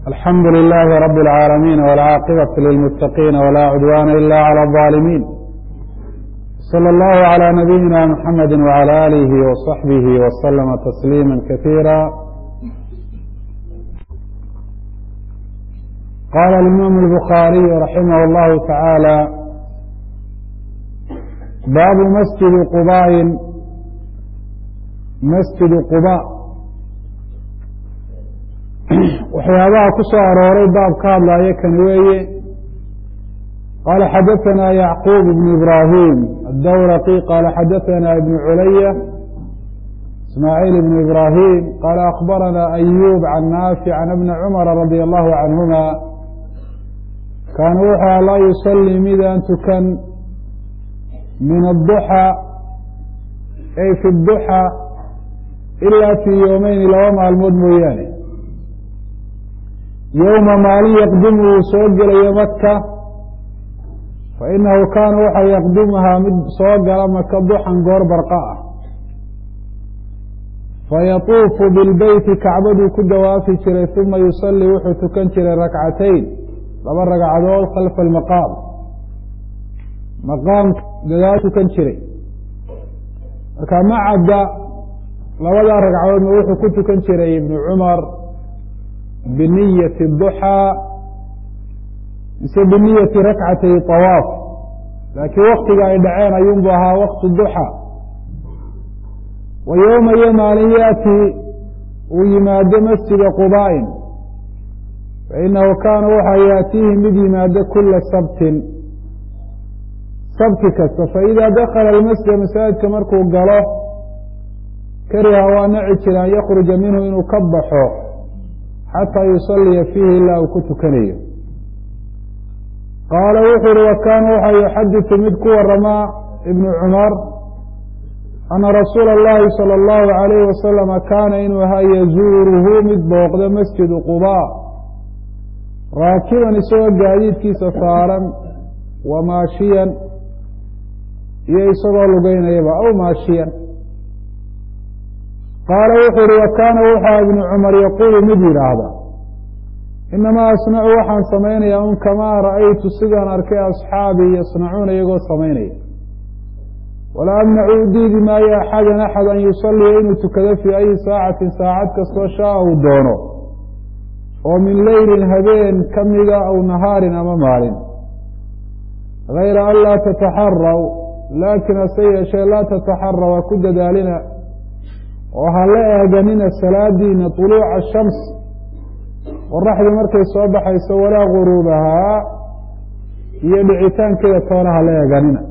alxamdu للh رb العاalمين والcاaqبة للمتقين ولا cdوان إlا عlى الظالمين صلى الله على نبيina محمد وعلى آله وصحبه وسلم تسليما كثيرا qال الإmام البخاaري رحimه الله تعالى bab masجد qbاء masجد qbاء waxyaabaha ku soo arooray baab ka hadlaayo kan weeye qaala xadaثana yacquub ibn ibrahim aلdawraqi qaala xadaثana ibn culaya ismaaciil ibn ibrahim qaala akbarana ayub can naafic can ibni cumara radi allahu canhuma kaana wuxuu laa yusalii midaan tukan min aلduxa ay fi اduxa ila fii yoomeyni laba maalmood mooyaane yowma maalin yaqdimu uu soo gelayo maka fa inahu kaana waxa yaqdimuhaa mid soo gala maka duxan goor barqa ah fayatuufu bilbeyti kacbaduu ku dawaafi jiray uma yusallii wuxuu tukan jiray rakcatayn laba ragcadood khalfa almaqaam maqaamka gadaal tukan jiray marka ma cadda labadaa ragcadoodna wuxuu ku tukan jiray ibnu cumar biniyati duxaa mise biniyati rakcatay طawaaf laakiin waktiga ay dhaceen ayuunbu ahaa waktu duxa wa yowma iyo maalin yaati uu yimaado masjida qubaain fainahu kaana waxaa yaatiihi mid yimaado kula sabtin sabti kasta faida dakala almasjida masaajidka markuu galo kariha waa naci jira an yakruja minhu inuu ka baxo xataa yusaliya fiihi ilaa uu ku tukanayo qaala wuxuu uhi wa kaana waxaa yuxadiثu mid ku waramaa ibnu cumar ana rasuula اllahi salى اllahu عalayhi wasalama kaana inuu ahaa yazuuruhu mid booqda masjidu qubaa raakiban isagoo gaadiidkiisa saaran wa maashiyan iyo isagoo lugeynayaba aw maashiyan qaala wuxuu uhi wa kaana wuxaa ibnu cumar yaquulu mid yidhaahda inamaa asnacu waxaan samaynayaa un kamaa ra'aytu sidaan arkay asxaabii yasnacuuna iyagoo samaynaya walaa amnacu u diidi maayo axadan axad an yusalliya inuu tukado fii ayi saacatin saacad kastoo shaa uu doono oo min leylin habeen ka mida aw nahaarin ama maalin gayra an laa tataxaraw laakiin hase yeeshee laa tataxaraw ha ku dadaalina oo ha la eeganina salaadiina طuluuca shams qoraxdii markay soo baxayso walaa guruubahaa iyo dhicitaankeeda toona ha la eeganina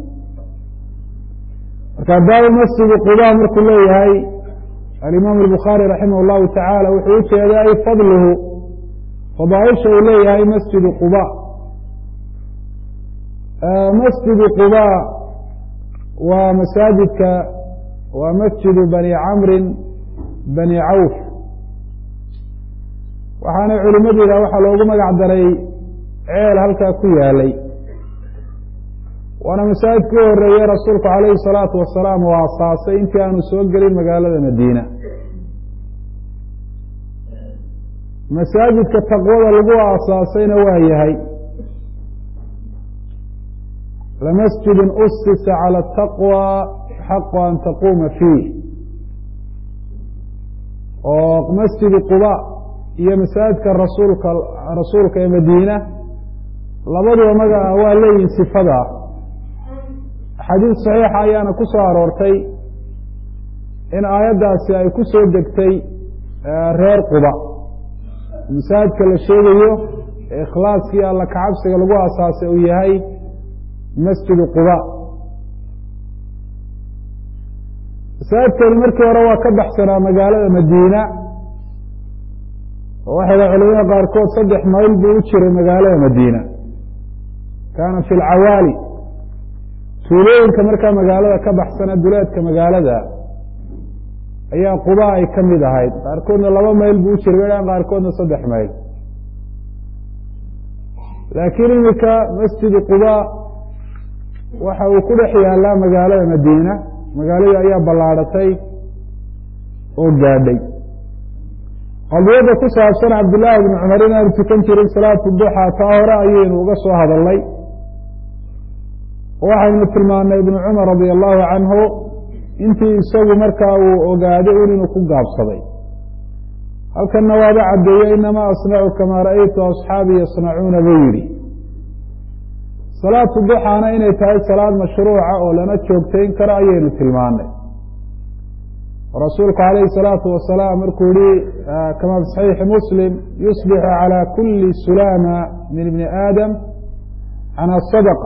marka baabu masjidi quba markuu leeyahay alimaam الbukhaari raximah اllahu tacaala wuxuu u jeeda ay fadluhu fadaaisha uu leeyahay masjidu quba masjidu quba waa masaajidka waa masjidu bani camrin bani cawf waxaana culimadu yidhah waxaa loogu magac daray ceel halkaa ku yaalay waana masaajidka u horeeye rasuulku calayhi salaatu wasalaam oo asaasay intii aanu soo gelin magaalada madiina masaajidka taqwada lagu aasaasayna waa yahay lamasjidun usisa cala ataqwa xaqu an taquuma fiih oo masjidi quba iyo masaajidka rasuulka rasuulka ee madiina labaduba magaca waa leeyihin sifada axaadiis saxiixa ayaana ku soo aroortay in aayaddaasi ay ku soo degtay reer quba masaajidka la sheegayo ee ikhlaaskii alla kacabsiga lagu asaasay uu yahay masjidu quba masaajidkani markii hore waa ka baxsanaa magaalada madiina oo waxay dhaha culamada qaarkood saddex mayl buu u jiray magaalada madiina kaana fi lcawaali tuulooyinka markaa magaalada ka baxsana duleedka magaalada ayaa quba ay ka mid ahayd qaarkoodna laba mayl buu u jiray wedhan qaarkoodna saddex mayl laakiin iminka masjidu quba waxa uu ku dhex yaalaa magaalada madiina magaaladii ayaa ballaadhatay oo gaadhay qadiyadda ku saabsan cabdillaahi bni cumar inaanu tukan jirin salaatu duxa taa hore ayaynu uga soo hadalnay waxaynu tilmaanay ibnu cumar radia allahu canhu intii isagu markaa uu ogaaday un inuu ku gaabsaday halkanna waaba caddeeye inamaa asnacu kamaa ra'aytu asxaabii yasnacuuna buu yidhi salaatu duxaana inay tahay salaad mashruuca oo lana joogtayn karo ayaynu tilmaanay rasuulku calayhi الsalaatu wasalaam markuu yihi kama fi saxiixi muslim yusbixu calى kuli sulama min ibni aadam can asadqa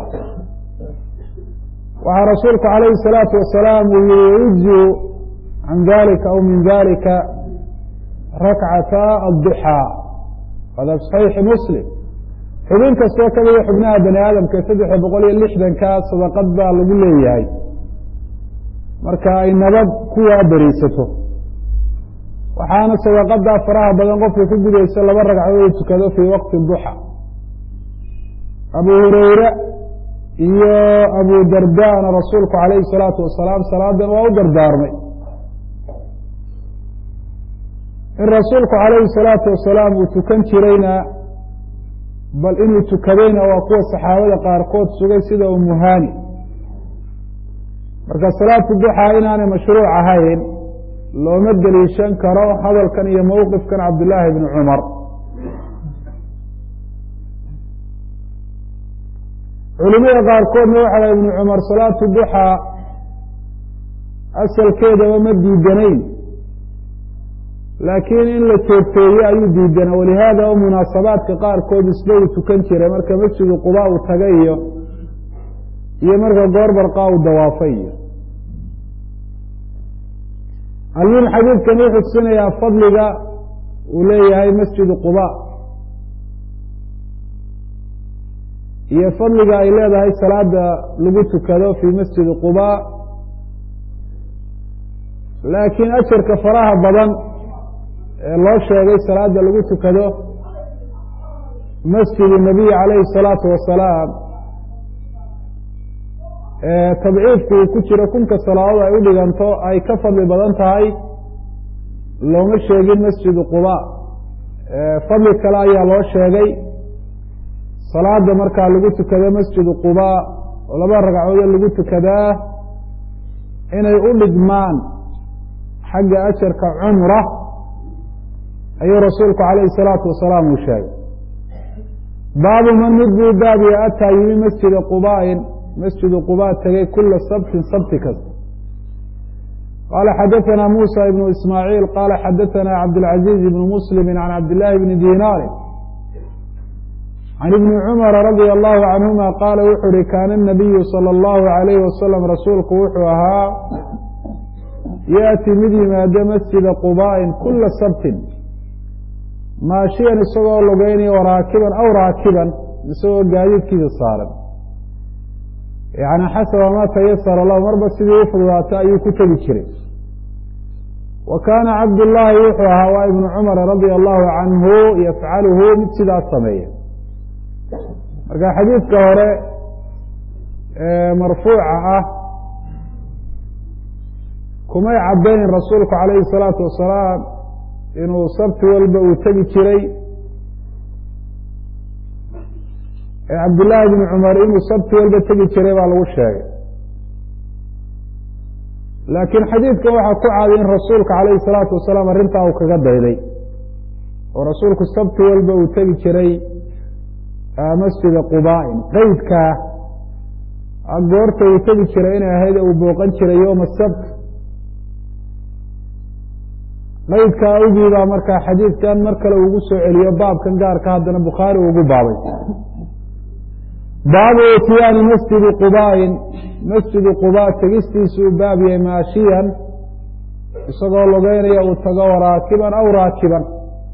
waxaa rasuulku calayhi الsalaatu wasalaam uu yihi yujziu can dalika aw min dalika rakcata aلduxaa hada fi saxiixi muslim xubin kastoo kamida xubnaha bani aadamka saddexa boqol iyo lixdanka sadaqad baa lagu leeyahay marka ay nabad kuwaa beriisato waxaana sadaqadaa faraha badan qofka ku gudaysa laba ragcadood tukado fii waqti duxa abu hureyre iyo abu dardana rasuulku calayhi salaatu wasalaam salaadan waa u dardaarmay in rasuulku calayhi salaatu wasalaam uu tukan jirayna bal inuu tukadayna waa kuwa saxaabada qaarkood sugay sida umuhani marka salaatu duxaa inaanay mashruuc ahayn looma deliishan karo hadalkan iyo mowqifkan cabdillaahi bni cumar culimada qaarkoodna waxaa ibnu cumar salaatu duxaa asalkeedaba ma diidanayn laakiin in la joogteeye ayuu diidana walihaada o munaasabaadka qaarkood isba uu tukan jiray marka masjidu quba uu taga iyo iyo marka goor barqaa uu dawaafay iyo almuhim xadiidkan wuxuu tusinayaa fadliga uu leeyahay masjidu quba iyo fadliga ay leedahay salaada lagu tukado fii masjidi quba laakiin ajarka faraha badan ee loo sheegay salaada lagu tukado masjidu nabiy calayhi الsalaatu wasalaam tabciidku uu ku jiro kunka salaadood ay u dhiganto ay ka fadli badan tahay looma sheegin masjidu quba fadli kale ayaa loo sheegay salaada markaa lagu tukado masjidu quba oo laba ragcadood lagu tukadaa inay u dhigmaan xagga ajarka cumra ayuu rasuulku calayhi الsalaatu wasalaam uu sheegay baabu man mid buu baabiya ataa yimi masjida qubain masjidu quba tegay kula sabtin sabti kasta qala xadaثana musa ibn ismaaعiil qala xadaثana cabdاlcaزiiz ibn muslimi can cabdillaahi bni dinaari can ibni cumara radia allahu canhuma qaala wuxuu uhi kaana الnabiyu salى اllahu عalayh wasalam rasuulku wuxuu ahaa yaأti mid yimaado masjida qubain kula sabtin maashiyan isagoo lugeynaya o raakiban aw raakiban isagoo gaadiidkiisa saaran yani xasaba ma tayasara lahu marba sidii u fududaatay ayuu ku tegi jiray wa kaana cabdullaahi wuxuu ahaa waa ibnu cumar radia allahu canhu yafcaluhu mid sidaas sameeya marka xadiidka hore marfuuca ah kumay caddayn rasuulku calayhi الsalaatu wasalaam inuu sabti walba uu tegi jiray cabdillaahi bni cumar inuu sabti walba tegi jiray baa lagu sheegay laakiin xadiidka waxaa ku caaday in rasuulka calayhi salaatu wasalaam arrintaa uu kaga dayday oo rasuulku sabti walba uu tegi jiray masjida qubain qeydkaa goorta uu tegi jiray inay ahayd uu booqan jiray yowma sabt qeydka awgii baa markaa xadiidkan mar kale ugu soo celiyo baabkan gaarka haddana bukhaari ugu baabay baabu itiyaani masjidi qubain masjidu quba tegistiisuu baab yahay maashiyan isagoo logeynaya uu tago raakiban aw raakiban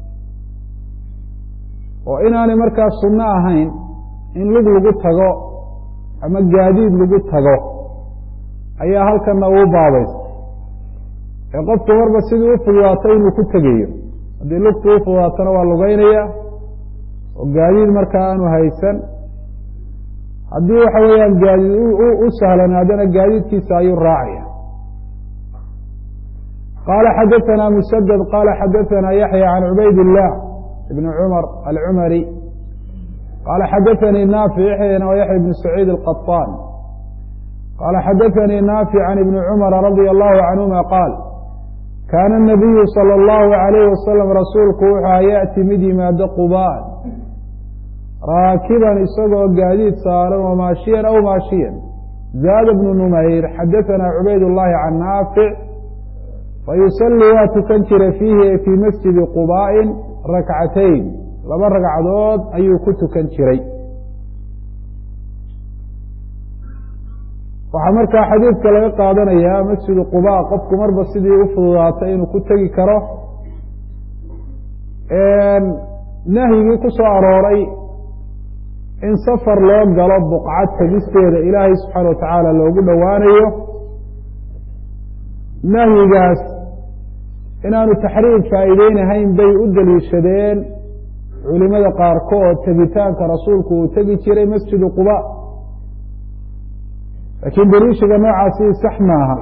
oo inaanay markaa sunno ahayn in lug lagu tago ama gaadiid lagu tago ayaa halkana uu baabaysa ee qofku marba sidii u fududaato inuu ku tegayo haddii lugtu u fududaatona waa lugeynaya oo gaadiid markaa aanu haysan haddii waxa weeyaan gaadiid u sahlanaadana gaadiidkiisa ayuu raacaya qala xadaثna msdد qala xadaثna yaحyى can cubayd الlah ibn cmr alcumari qala xadaثnii naafic yaxyana wa yaxya bn saciid الqaطاn qala xadaثnii naafic can ibni cmra radي الlahu canهuma qaal kaana الnabiyu salى الlahu عalayh wasalam rasuulku wuxua yaأti mid yimaado qubaan raakiban isagoo gaadiid saaran wa maashiyan aw maashiyan zaada bnu numayr xadaثna cubayd الlahi can naafic fayusali waa tukan jiray fiihi e fii masjidi qubaa'in rakcatayn laba ragcadood ayuu ku tukan jiray waxaa markaa xadiidka laga qaadanayaa masjidu quba qofku marba sidii u fududaatay inuu ku tegi karo nahyigii ku soo arooray in safar loo galo buqcad tegisteeda ilaahay subxaana wa tacaala loogu dhowaanayo nahyigaas inaanu taxriim faa'iideynahayn bay u daliishadeen culimada qaarkood tegitaanka rasuulku uu tegi jiray masjidu quba laakiin daliishiga noocaasi sax maaha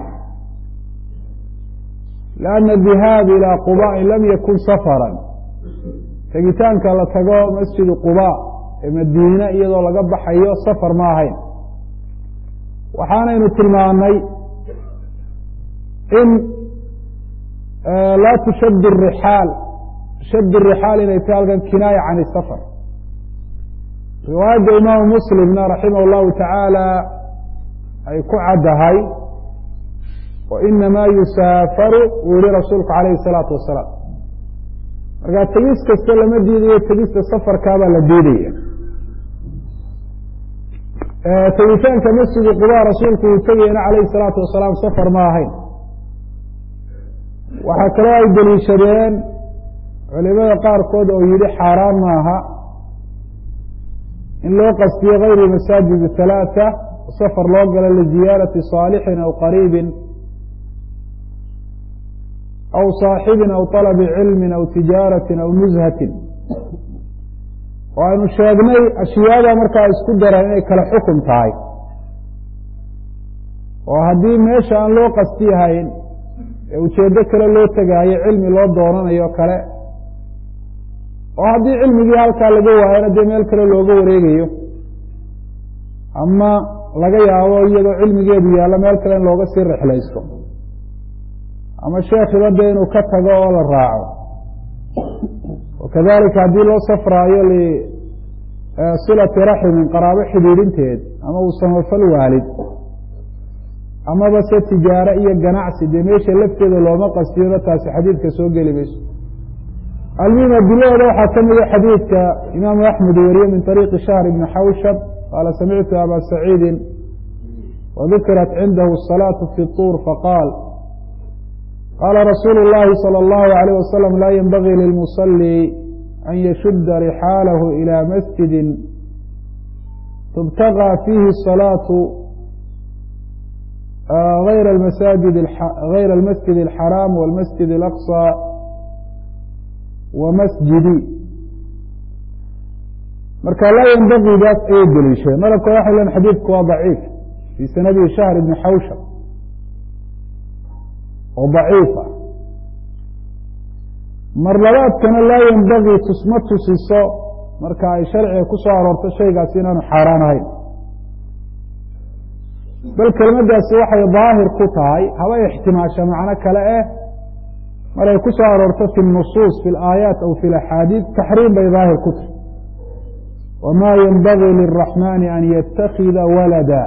lianna dihaab ilaa qubain lam yakun safaran tegitaanka la tago masjidu quba ee madiine iyadoo laga baxayo safar ma ahayn waxaanaynu tilmaanay in laa tushad rixaal shad rixaal inay tahay halkan kinaaya can safar riwaayadda imaamu muslimna raximah llahu tacaala ay ku caddahay wa inamaa yusaafaru uu yihi rasuulku calayhi الsalaatu wasalaam markaa tegis kasta lama diidayo tegista safarkaabaa la diidaya tegitaanka masjidi quba rasuulku uu tegayana calayhi الsalaatu wasalaam safar ma ahayn waxaa kaloo ay deliishadeen culimada qaarkood oo yihi xaaraan maaha in loo qastiyo gayru masaajid halaaثa safar loo galo liziyaarati صaalixin aw qariibin aw صaaxibin aw طalabi cilmin aw tijaaratin aw nuzhatin oo aynu sheegnay ashyaada markaa isku dareen inay kala xukum tahay oo haddii meesha aan loo qastiyahayn ee ujeeddo kale loo tegaayo cilmi loo doonanayo kale oo haddii cilmigii halkaa laga waayana dee meel kale looga wareegayo ama laga yaabo iyadoo cilmigeedu yaallo meel kale in looga sii rixlaysto ama sheekhiba dee inuu ka tago oo la raaco wakadalika haddii loo safraayo lisilati raximin qaraabo xidhiidhinteed ama uu samafal waalid amaba se tijaaro iyo ganacsi dee meesha lafteeda looma qastiyona taasi xadiidka soo geli mayso almuhim adilahooda waxaa ka mida xadiidka imaamu axmed wariye min طariiqi shahr ibni xawshab qaala samictu aba saciidi wadukirat cindahu الsalaaةu fi طuur faqaal qaala rasuulu اllahi salى اllahu عalيyh wasalam laa yenbagii lilmusalي an yashuda rixaalahu ilى masjidi tubtagى fiihi الsalaaةu غayr masajid غayr اlmasjid الxaraam wاlmasjid الأqصى wamasjidi marka laa ynbagiidaas ayay deliishadeen madabka waxay len xadiidku waa daciif fii sanadihi shahr ibni xawshab oo daciifa mar labaadkana laa yenbagii tusma tusiso marka ay sharciga ku soo aroorto shaygaasi inaanu xaaraan ahayn bal kelmaddaasi waxay daahir ku tahay haba ixtimaasha macno kale eh maray ku soo aroorto fi nusuus fi alaayaat aw fi laxaadiid taxriim bay daahir ku tahay wamaa yenbagii liraxmani an yatakida walada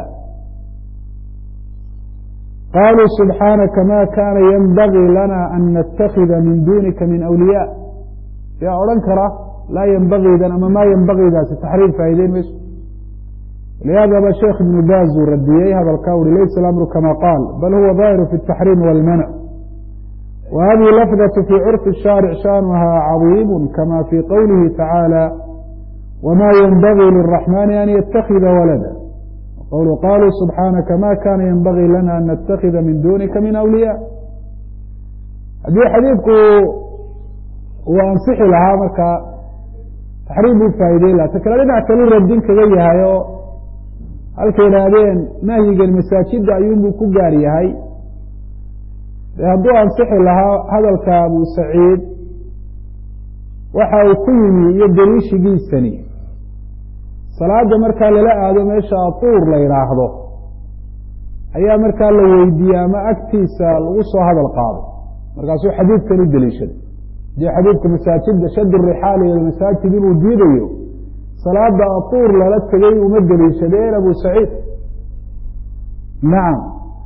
qaluu subxaanaka ma kana yenbagii lana an natakida min dunika min awliya yaa odhan kara laa yenbagiidan ama maa yenbagiidaasi taxriim faa'ideyn mayso lihaadaba sheekh ibnu baaz uu radiyey hadalkaa uri laysa alamru kama qaal bal huwa daahiru fi اtaxriim wاlmanc وhذه لفظة في cرف الشhاaرع شhاaنha عظيم كmا في qwله تaعاaلى وma ينbغي للرحمن أن يتkذa ولدا qول qالوا سبحاaنka ma kاna ينbغي lna أن نتkذa min duنika min أwلياء haddii xadيiثku uu ansixi lahaa marka تaxriim buu faa'ideyn laha ta kale dhinac kalu radin kaga yahay oo halka yidhaahdeen nahyigan masaajida ayuunbuu ku gaar yahay de hadduu ansixi lahaa hadalka abu saciid waxa uu ku yimi iyo daliishigiisani salaada markaa lala aado meesha atuur la yidhaahdo ayaa markaa la weydiiyey ama agtiisa lagu soo hadal qaado markaasuu xadiidkan u deliishaday hadii xadiidka masaajida shad rixaal iyo masaajid inuu diidayo salaada atuur lala tegay uma deliishadeen abu saciid nacam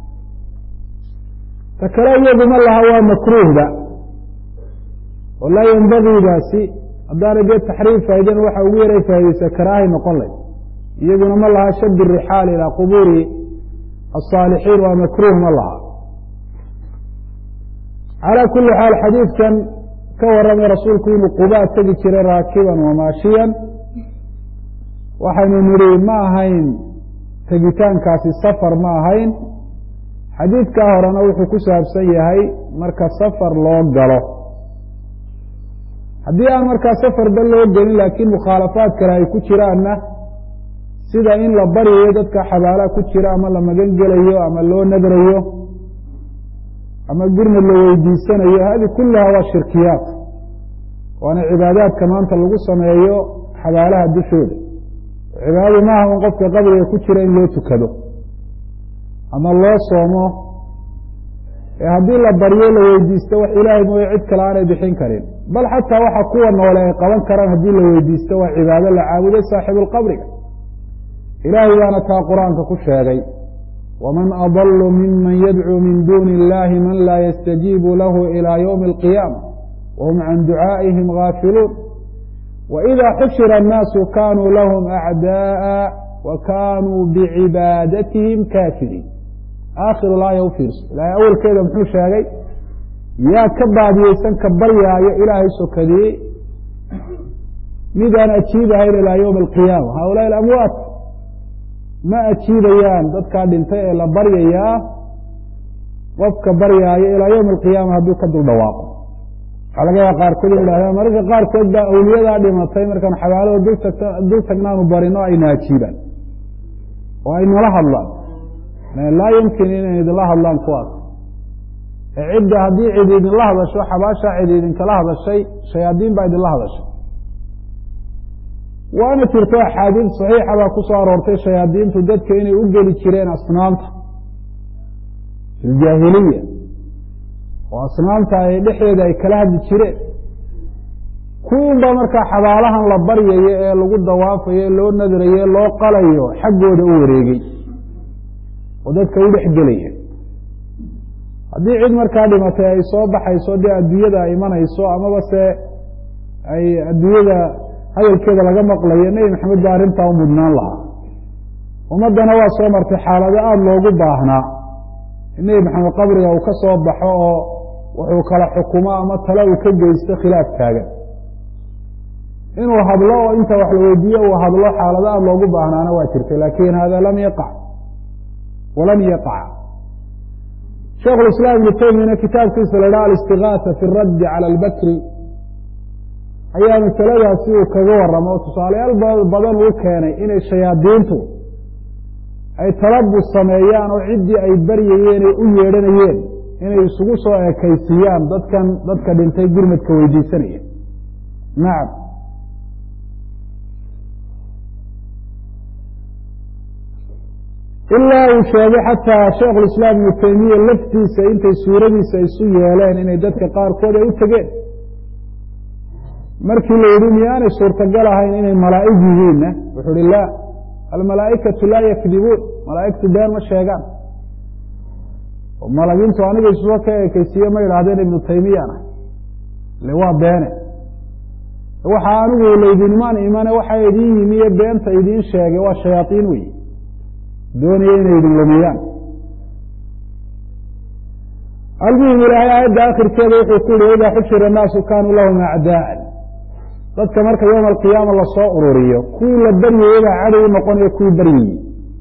ta kale iyaduma laha waa makruuhda oo laa yenbagiidaasi haddaanay dee taxriim faa'idan waxa ugu yaray faa'idaysa karaahay noqon layd iyaduna ma laha shad rixaal ilaa qubuuri asaalixiin waa makruuh ma laha calaa kuli xaal xadiidkan ka warramay rasuulku inuu qubaa tegi jiray raakiban wamaashiyan waxaynu nidhi ma ahayn tegitaankaasi safar ma ahayn xadiidkaa horena wuxuu ku saabsan yahay marka safar loo galo haddii aan markaa safarba loo gelin laakiin mukhaalafaad kale ay ku jiraanna sida in la baryayo dadka xabaalaha ku jira ama la magan gelayo ama loo nadrayo ama gurmad la weydiisanayo hadi kullaha waa shirkiyaat waana cibaadaadka maanta lagu sameeyo xabaalaha dushooda cibaadadu maaha un qofka qabriga ku jira in loo tukado ama loo soomo ee haddii la baryo la weydiisto wax ilaahay mooye cid kale aanay bixin karin bal xataa waxa kuwa noole ay qaban karaan haddii la weydiisto waa cibaado la caabuday saaxibuulqabriga ilaahay baana taa qur-aanka ku sheegay waman adalu miman yadcuu min duuni illahi man laa yastajiibu lahu ilaa ywmi alqiyaama wahum can ducaa'ihim gaafiluun waإida xushira annaasu kanuu lahum acdaءa wa kanuu bicibaadatihim kaafiriin aakhiru laaya u fiirso ilahay awelkeeda muxuu sheegay yaa ka baadiyeysan ka baryaayo ilaahay sokadiyey midaan ajiibahayn ilaa ywmi alqiyaama haulaai amwaat ma ajiibayaan dadkaa dhintay ee la baryayaa qofka baryaayo ilaa ywmi alqiyaama hadduu ka dul dhawaaqo waxaa laga yaaba qaarkood in idhahdaan mararka qaarkood baa awliyadaa dhimatay markaan xabaalada dul tagnaanu barino ayna ajiibaan oo ay nala hadlaan laa yumkin inay idinla hadlaan kuwaas ee cidda haddii cid idinla hadasho xabaashaa cid idinkala hadashay shayaadiin baa idinla hadashay waana jirto axaadiid saxiixa baa ku soo aroortay shayaadiintu dadka inay u geli jireen asnaamta fi ljaahiliya oo asnaamta ay dhexdeeda ay kala hadli jireen kuwiinbaa markaa xabaalahan la baryayo ee lagu dawaafayo ee loo nadrayo ee loo qalayo xaggooda u wareegey oo dadka u dhex gelaya haddii cid markaa dhimatay ay soo baxayso dee adduunyada ay imanayso amaba se ay adduunyada hadalkeeda laga maqlayo nebi maxamed baa arrintaa u mudnaan lahaa ummaddana waa soo martay xaalado aada loogu baahnaa in nebi maxamed qabriga uu ka soo baxo oo wuxuu kala xukumo ama tale uu ka geysto khilaaf taagan inuu hadlo oo inta wax la weydiiyo uu hadlo xaalado aada loogu baahnaana waa jirtay laakin hada lam yaqac walan yaqac sheikh islaam ibnu taymiyana kitaabkiisa la dhaha alistigaasa fi raddi cala albakri ayaa masaladaasi uu kaga waramo o tusaalayaal badan uu keenay inay shayaadiintu ay talabus sameeyaan oo ciddii ay baryayeen ay u yeedhanayeen inay isugu soo ekaysiiyaan dadkan dadka dhintay gurmadka weydiisanaya nacam ilaa uu sheegay xataa sheikhulislaam ibnu taymiya laftiisa intay suuradiisa isu yeeleen inay dadka qaarkood ay u tegeen markii la yidhi miyaanay suurtagal ahayn inay malaa'ig yihiinna wuxuu uhi laa almalaa'ikatu laa yakdibuun malaa'igtu been ma sheegaan malagintu aniga isuga ka ekeysiiye ma idhaahdeen ibnu taymiyana ile waa beene waxaa anigu laydinmaan imane waxaa idin yimiye beenta idiin sheegay waa shayaaiin wey doonaya inay idin lumiyaan almuhim ilaahay aayadda akhirkeeda wuxuu ku yihi idaa xushira annaasu kaanuu lahum acdaa'an dadka marka yowma alqiyaama lasoo ururiyo kuwii la baryayey baa cadow u noqonaya kuwii baryayey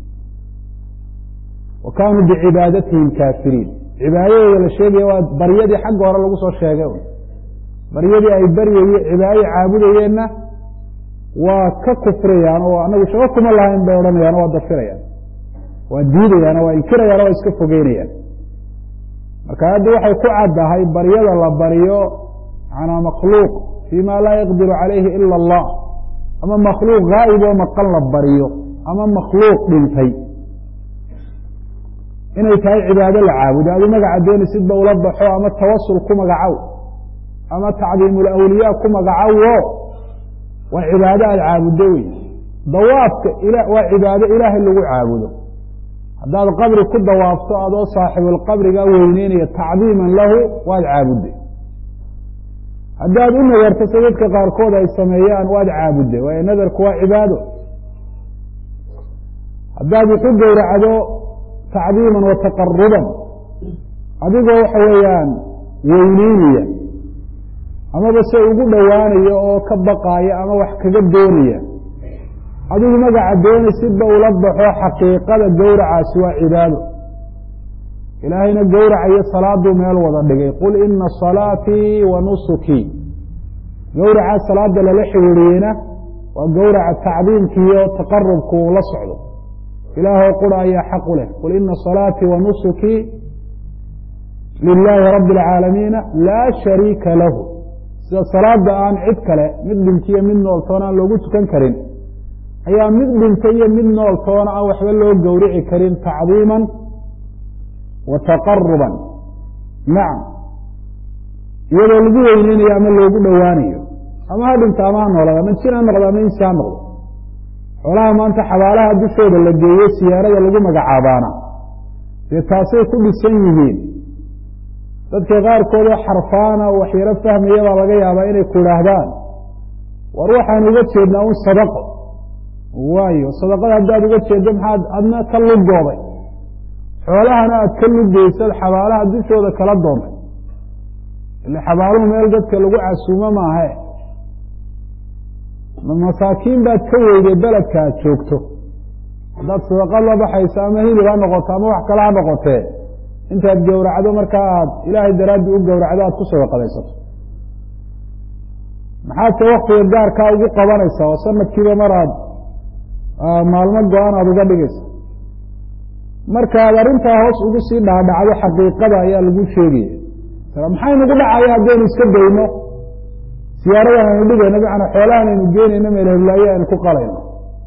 wa kaanuu bicibaadatihim kaafiriin cibaadadooda la sheegaya waa baryadii xagga hore lagu soo sheegay baryadii ay baryaye cibaadadii caabudayeenna waa ka kufriyaan oo anagu shaqo kuma lahayn bay odhanayaan o waa dafirayaan waa diidayaan oo waa inkirayaan o waa iska fogeynayaan marka hadda waxay ku caddahay baryada la baryo manaa makhluuq fii ma laa yaqdiru calayhi ila allah ama makhluuq gaa'ib oo maqan la baryo ama makhluuq dhintay inay tahay cibaado la caabudo adu magaca doonisidba ula baxo ama tawasul ku magacow ama tacdiimulawliyaa ku magacowo waa cibaado aada caabuddo wey dawaafka waa cibaado ilaahay lagu caabudo haddaad qabri ku dawaafto adoo saaxibulqabriga weyneynaya tacdiiman lahu waad caabudday haddaad u nadarto si dadka qaarkood ay sameeyaan waad caabudday waayo nadarku waa cibaado haddaad wuxu gowracdo tacdiiman wa taqaruban adigoo waxa weeyaan weyneynaya amaba se ugu dhowaanaya oo ka baqaaya ama wax kaga doonaya adigu magaca dooni sidba ula baxo xaqiiqada gowracaasi waa cibaado ilaahayna gowracayo salaaduu meel wada dhigay qul ina salaatii wa nusukii gowraca salaada lala xiriiriyeyna waa gowraca tacdiimkiiyo taqarubku uu la socdo ilaahoo qura ayaa xaq u leh qul ina salaatii wa nusukii lilaahi rabbi اlcaalamiina laa shariika lahu sida salaada aan cid kale mid dhintiyo mid nool toona aan loogu tukan karin ayaa mid dhintay iyo mid nool toona aan waxba loo gowrici karin tacdiiman wa taqaruban nacam iyadoo lagu weyneynayo ama loogu dhowaanayo ama ha dhinta ama ha noolada ama jin ha noqdo ama insi ha noqdo xoolaha maanta xabaalaha dushooda la geeyo siyaarada lagu magacaabaana dee taasay ku dhisan yihiin dadka qaarkoodoo xarfaana waxyaro fahmaya baa laga yaabaa inay ku idhaahdaan war waxaan uga jeednaa un sadaqo waayo sadaqada haddaad uga jeeddo maxaad adna ka lugooday xoolahana aad ka lugeysad xabaalaha dushooda kala doontay ile xabaaluhu meel dadka lagu casuumo maahe masaakiin baad ka weyday beledka aad joogto haddaad sadaqad la baxayso ama hilib ha noqoto ama wax kale ha noqotee intaad gowracdo markaa aad ilaahay daraaddi u gowracdo aad ku sadaqadaysato maxaadse waktiga gaarkaa ugu qabanaysaa oo sanadkiiba mar aad maalmo go-an aada uga dhigaysa markaad arrintaa hoos ugu sii dhaadhacdo xaqiiqada ayaa lagu sheegaya maxay nagu dhacaya haddaynu iska dayno siyaaradan aynu dhigayno macnaa xoolahan aynu geenayno meelheblaayo aynu ku qalayno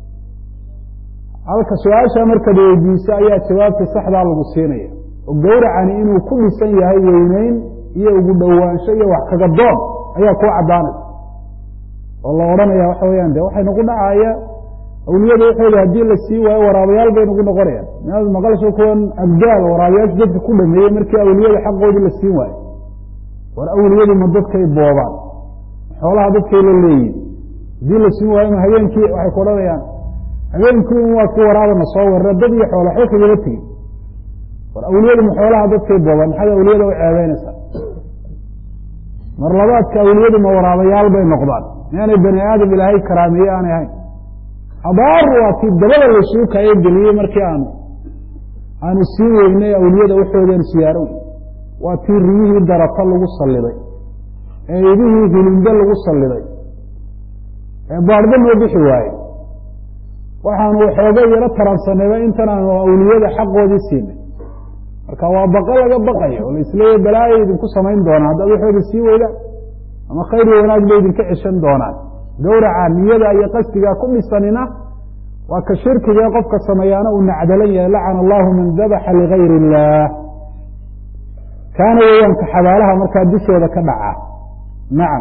halka su-aasha markaad weydiiso ayaa jawaabta saxdaa lagu siinaya oo gowracani inuu ku dhisan yahay weyneyn iyo ugu dhowaansho iyo wax kaga doon ayaa kuu caddaanaysa oo la odhanaya waxa weyaan de waxay nagu dhacaya awliyada waxooda haddii la sii waayo waraabayaal bay nagu noqonayaan inaad maqalsho kuwan abgaal waraabayaashu dadka ku dhameeyey markii awliyada xaqoodii la siin waayo war awliyadu ma dadkay boobaan xoolaha dadkay la leeyihin haddii la siin waayo ma habeenkii waxay ku odhanayaan habeenkii un waa ki waraabana soo warra dad iyo xoola xo kagala tegey war awliyadu ma xoolaha dadkay boobaan maxaad awliyada u ceebeynaysaa mar labaadka awliyadu ma waraabayaal bay noqdaan miaanay bani aadam ilaahay karaameeye aanay ahayn abaar waa tii dabada lasuu kayo geliyey markii aanu aanu sii weynay awliyada waxoodan siyaaro wey waa tii riyihii darata lagu salliday ee idihii hilimbe lagu salliday ee baadhba noo bixi waaye waxaanu waxooga yaro taransanayba intan aanu awliyada xaqoodii siinay marka waa baqa laga baqayo oo laisleeya balaaya idinku samayn doonaa haddaad waxooda sii weydaan ama khayr iyo wanaag bay idinka ceshan doonaan gowraca niyada iyo qasdigaa ku dhisanina waa ka shirkigae qofka sameeyaana uu nacdalan yahay lacana allahu man dabaxa ligayr illaah kaana weeyaanka xabaalaha markaa dushooda ka dhaca nacam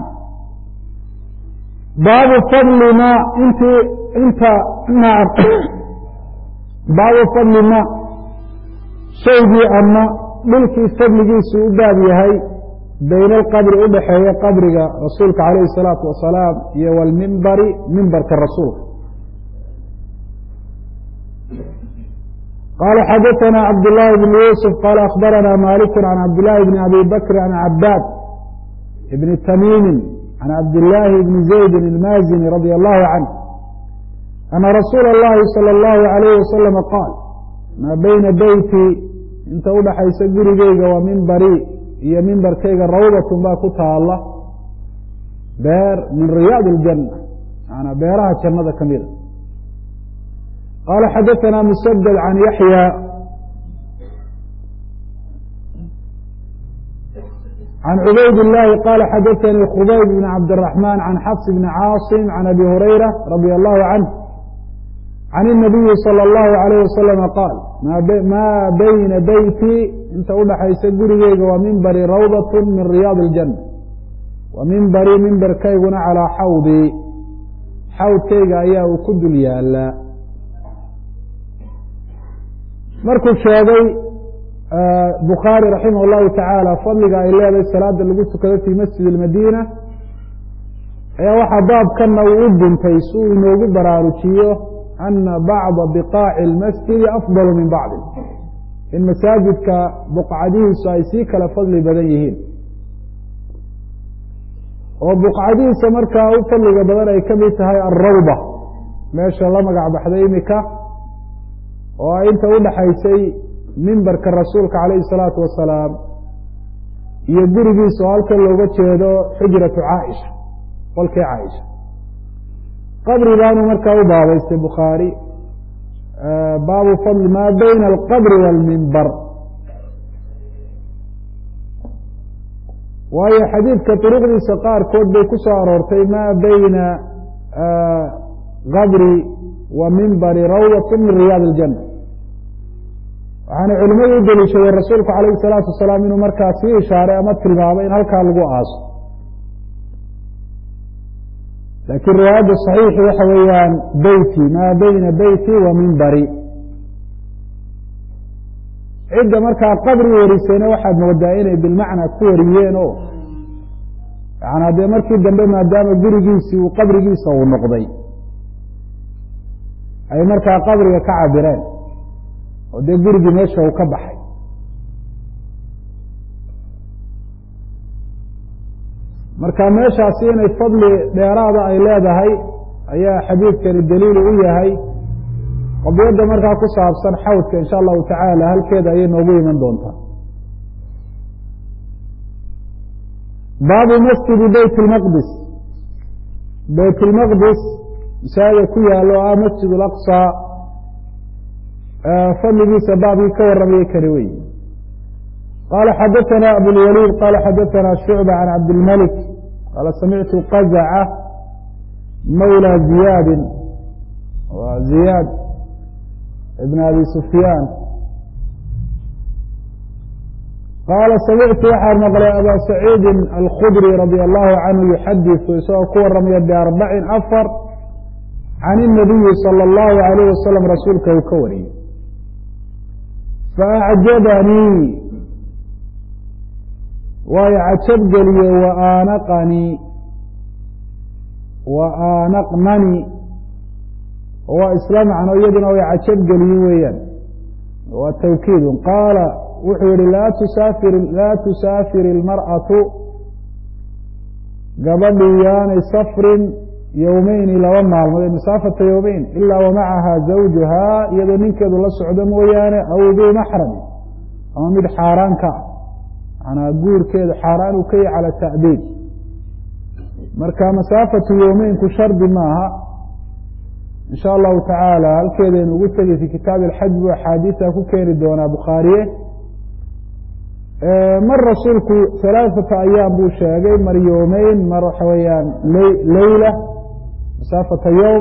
baabu fadli ma intii inta nacam baabu fadli ma shaygii ama dhulkii fadligiisu u baab yahay bayna alqabri udhaxeeya qabriga rasuulka calayhi الsalaatu wasalaam iyo wlmimbari mimbarka rasuulka qala xadaثna cabdالlahi bn yusuf qala akhbarana malik can cabdالlahi bn abi bakr can cabaad bni tamimi can cabdالlahi bni zaydi اlmazini radi allahu canh ana rasuula اllahi salى اllahu عalayh wasalama qaal maa bayna beyti inta udhaxaysa gurigeyga waa mimbari iyo mimbarkayga rawdatun baa ku taala beer min riyaad اljanna maanaa beeraha jannada ka mida qaala xadaثana musadad can yaxya can cubayd illaahi qaala xadaanii khubayb bn cabdiraxmaan can xafs bni caasim can abi hurayra radia allahu canh can inabiyi sala allahu alayh wasalama qaal maa bayna beyti inta udhaxaysa gurigeyga waa mimbari rawdat min riyaadi iljanna wa mimbari mimbarkayguna calaa xawdii xawdkayga ayaa uu ku dul yaalaa markuu sheegay bukhaari raximah llahu tacaala fadliga ay leedahay salaada lagu tukado fii masjid ilmadiina ayaa waxaa baabkana uu u duntay si uu inoogu baraarujiyo ana bacda biqaaci اlmasjidi afdalu min bacdi in masaajidka buqcadihiisu ay sii kala fadli badan yihiin oo buqcadihiisa markaa u fadliga badan ay kamid tahay alrawda meesha la magac baxday imika oo ay inta udhaxaysay mimbarka rasuulka calayhi الsalaatu wasalaam iyo gurigiisa oo halkan looga jeedo xujratu caaisha qolkii caaisha qabri baanu markaa u baabaystay bukhaari baabu fadli maa bayna alqabri wاlmimbar waayo xadiidka duruqdiisa qaarkood bay ku soo aroortay maa bayna qabri wa mimbari rawdat min riyaad اljanna waxaana culimadu u deliishadeen rasuulku calayhi الsalaatu wasalaam inuu markaa sii ishaaray ama tilmaamay in halkaa lagu aaso laakiin riwaayadda صaxiixi waxa weeyaan beyti maa bayna beyti wa mimbari cidda markaa qabri warisayna waxaad moodaa inay bilmacnaa ku wariyeen o yaana dee markii dambe maadaama gurigiisii uu qabrigiisa uu noqday ay markaa qabriga ka cabireen oo dee gurigii meesha uu ka baxay marka meeshaasi inay fadli dheeraada ay leedahay ayaa xadiidkani daliil u yahay qadiyadda markaa ku saabsan xawdka insha allahu tacaala halkeeda ayay noogu iman doontaa baabu masjidi beyt lmaqdis beyt lmaqdis masaajida ku yaalo o ah masjid alaqsa fadligiisa baabkii ka warramayay kani wey qala xadaثna abulwaliid qala xadaثna shucba can cabdilmalik qaala samictu qazaca mawlى ziyaadi wa ziyaad ibn abi sufyaan qaala samictu waxaan maqlay aba saciidi alkhudri radi allahu canhu yuxadiثu isagoo ku waramaya biarbacin afar can الnabiyi salى اllahu alayh wasalam rasuulka uu ka wariyey faacjabanii waayo cajab geliye wa aanaqanii wa aanaqnani waa isla macno iyaduna way cajab geliye weeyaan waa tawkiidun qaala wuxuu yihi laa tusaafir laa tusaafir ilmar'atu gabadhii yaanay safrin yowmeyni laba maalmood ee masaafata yowmeyn ilaa wamacaha zawjuhaa iyadoo ninkeedu la socdo mooyaane aw duu maxrami ama mid xaaraan ka ah manaa guurkeedu xaaraan uu ka yahy cala ta'diid marka masaafatu yowmeynku shardi maaha in sha allahu tacaala halkeedaynu ugu tegay fi kitaabi alxaj buu axaadiisa ku keeni doonaa bukhaariye mar rasuulku halaaثata ayaam buu sheegay mar yowmeyn mar waxa weeyaan leyla masaafata yowm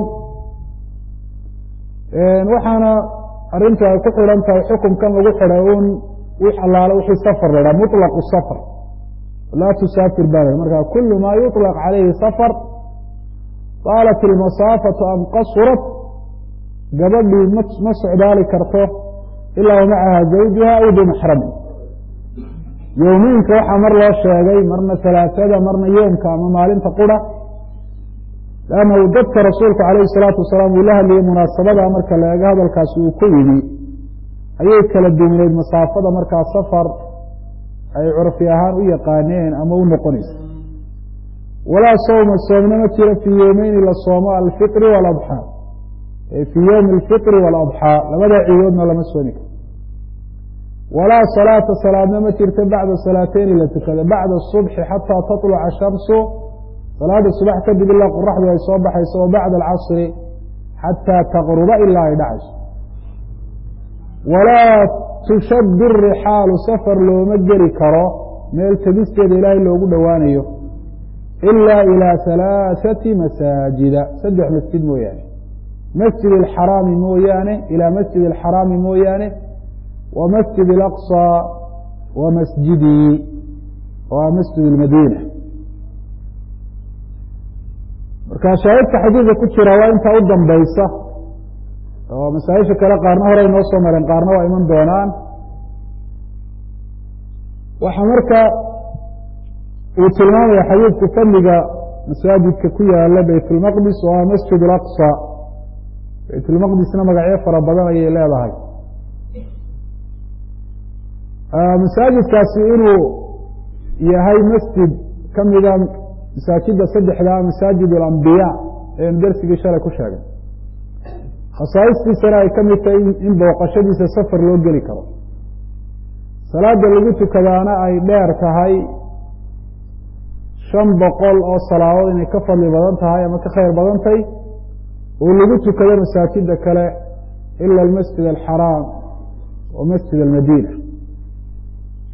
waxaana arrintu ay ku xidhan tahay xukumkan lagu xidhay un wix allaale wixii safar la dhaha muطlaqu safar laa tusaafir baa la marka kulu ma yuطlaq calayhi safar qaalat ilmasaafatu am qasurat gabadhii ma socdaali karto ilaa wamacaha zawjuha aw bimaxrami yowmiinka waxaa mar loo sheegay marna salaasada marna yoomka ama maalinta qura lannahu dadka rasuulku calayhi salaatu wasalaam uu la hadlayay munaasabada marka la eego hadalkaasi uu ku yimi ayay kala duwneyd masaafada markaa safar ay curfi ahaan u yaqaaneen ama u noqonaysa walaa sawma soomna ma jiro fii yoomeyni la soomo alfitri waladxaa fii yowmi alfitri waaladxaa labada ciidoodna lama soomi karo walaa salaata salaadna ma jirto bacda salaateyni la tukada bacda subxi xataa taطluca shamsu salaada subax kadib ilaa qoraxdu ay soo baxayso wa bacda alcasri xataa taqruba ilaa ay dhacayso walaa tushaddu rixaalu safar looma geli karo meel tegisteeda ilaahay loogu dhowaanayo ila ilaa halaaثati masaajida saddex masjid mooyaane masjid اlxaraami mooyaane ilaa masjid اlxaraami mooyaane wa masjid اlaqصى wa masjidii waa masjid اlmadiina marka shaahidka xadiidka ku jira waa intaa u dambaysa oo masaa-isha kale qaarna horey noo soo mareen qaarna waa iman doonaan waxaa marka uu tilmaamaya xadiidku fadliga masaajidka ku yaala bayt اlmaqdis oo ah masjid اlaqصى bayt اlmaqdisna magacyo fara badan ayay leedahay masaajidkaasi inuu yahay masjid kamida masaajida saddexda masaajid اlambiya eenu dersigii shalay ku sheegay khasaa'istiisana ay ka mid tahay in booqashadiisa safar loo geli karo salaada lagu tukadaana ay dheer tahay shan boqol oo salaadood inay ka fadli badan tahay ama ka khayr badan tahay oo lagu tukado masaajida kale ila almasjid alxaraam wa masjid almadiina